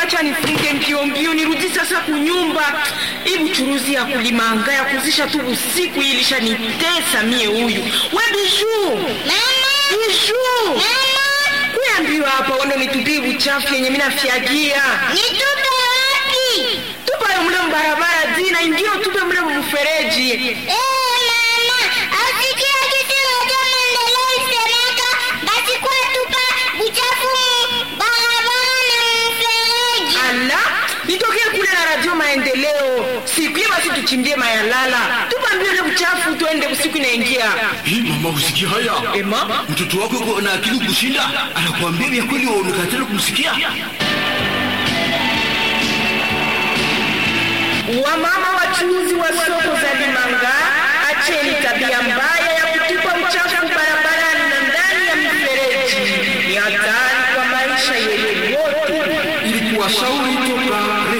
acha nifunge mbio mbio nirudi sasa kunyumba. Hii buchuruzi ya kulimanga ya kuzisha tu usiku hii ilishanitesa mie huyu. We Bijuu. Bijuu. Kuya mbio hapa uende nitupie buchafu yenye mimi nafyagia. Nitupe wapi? Tupa yo mle mbarabara zina ingine tupe mle mfereji. Eh, mama, asikia kitu moja maendeleo isemeka, basi kwa tupa buchafu mu barabara na mfereji. Ala, nitokee kule na radio maendeleo. Siku hiyo basi tuchimbie mayalala. Tupa mbio ile buchafu tuende usiku inaingia. Hii mama, usikia haya? Ema? Mtoto wako yuko na akili kushinda, anakuambia vya kweli, waonekana kumsikia. Wamama wachuuzi wa soko za Limanga, acheni tabia mbaya ya kutupa uchafu barabarani na ndani ya mifereji. Ni hatari kwa maisha yetu wote. Ili kuwashauri toka